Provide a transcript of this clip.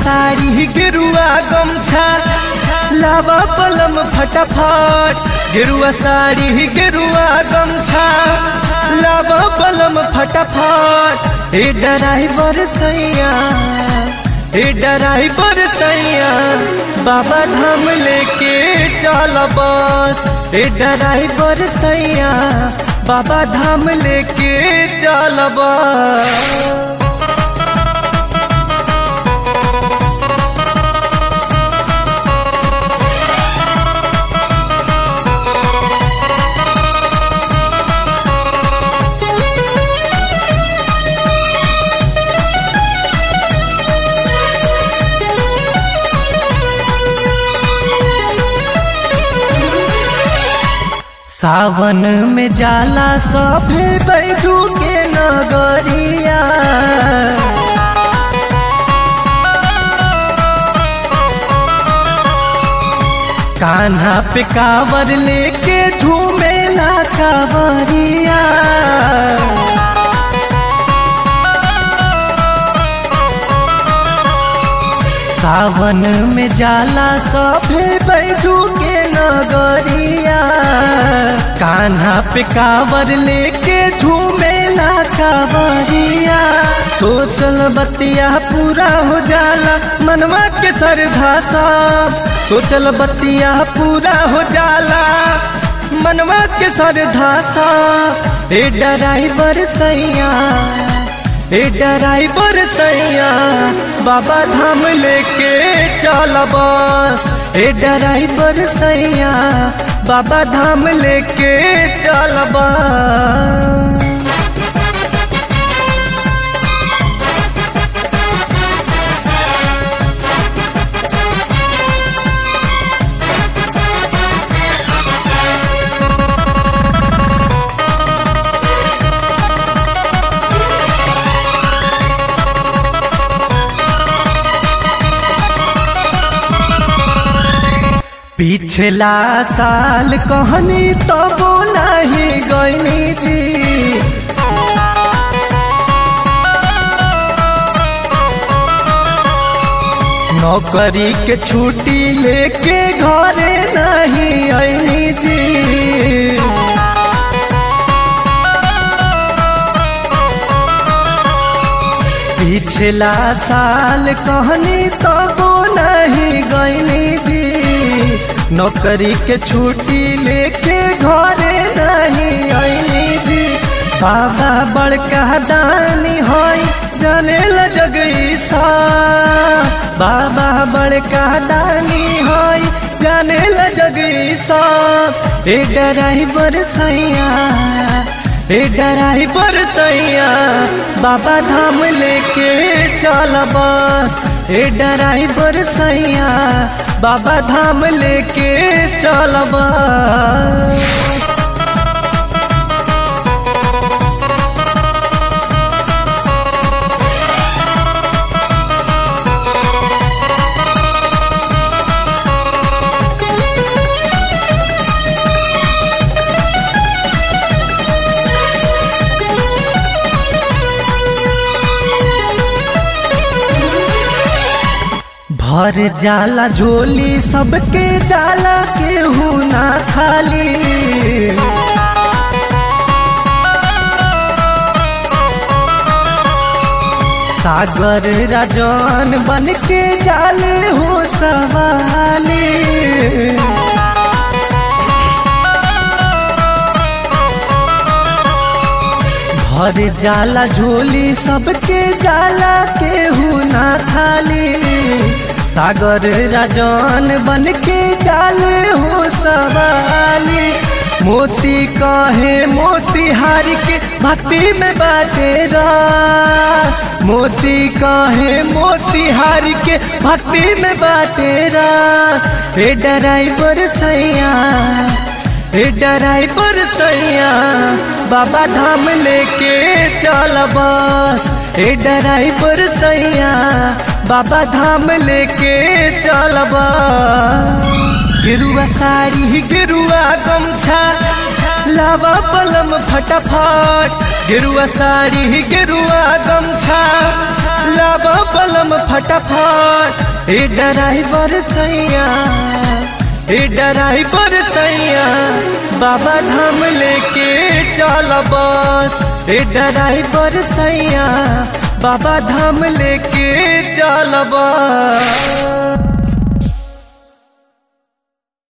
साड़ी गेरुआ गमछा लावा पलम फटाफट गेरुआ साड़ी गेरुआ गमछा लावा पलम फटाफट हे ड्राइवर सैया हे ड्राइवर सैया बाबा धाम लेके चल बस हे ड्राइवर सैया बाबा धाम लेके चल बस सावन में जाला सभे बैजू के नगरिया कान्हा पे कावर लेके झूमेला कावरिया सावन में जाला सभे बैजू के नगरिया कान्हा पे कावर लेके झूमेला कावरिया सोचल बतिया पूरा हो जाला मनवा के सरधा सब सोचल बतिया पूरा हो जाला मनवा के सरधा सब ए ड्राइवर सैया ए ड्राइवर सैया बाबा धाम लेके चल बस ए ड्राइवर सैया बाबा धाम लेके चल बस पिछला साल कहनी तब नहीं गईनी जी नौकरी के छुट्टी लेके घरे नहीं आईनी जी पिछला साल कहनी तब नहीं गईनी जी नौकरी के छुट्टी लेके घरे नहीं आईनी जी बाबा बड़का दानी होई जाने ल जगईसा बाबा बड़का दानी होई जाने ल जगईसा ए ड्राइवर सैया ए ड्राइवर सैया बाबा धाम लेके चल बस ए ड्राइवर सैया बाबा धाम लेके चल बस भर जाला झोली सबके जाला केहू ना खाली सागर राजन बन के जाले हो सवाली भर जाला झोली सबके जाला केहू ना खाली सागर राजन बन के जाल हो सवाली मोती कहे मोती हार के भक्ति में बाटेरा मोती कहे मोती हार के भक्ति में बाटेरा रे ड्राइवर सैया हे ड्राइवर सैया बाबा धाम लेके चल बस हे ड्राइवर सैया बाबा धाम लेके चल बस गिरुआ साड़ी गिरुआ गमछा लावा पलम फटाफट गिरुआ साड़ी गिरुआ गमछा लावा पलम फटाफट ए ड्राइवर सैया ए ड्राइवर सैया बाबा धाम लेके चल बस ए ड्राइवर सैया बाबा धाम लेके चल बस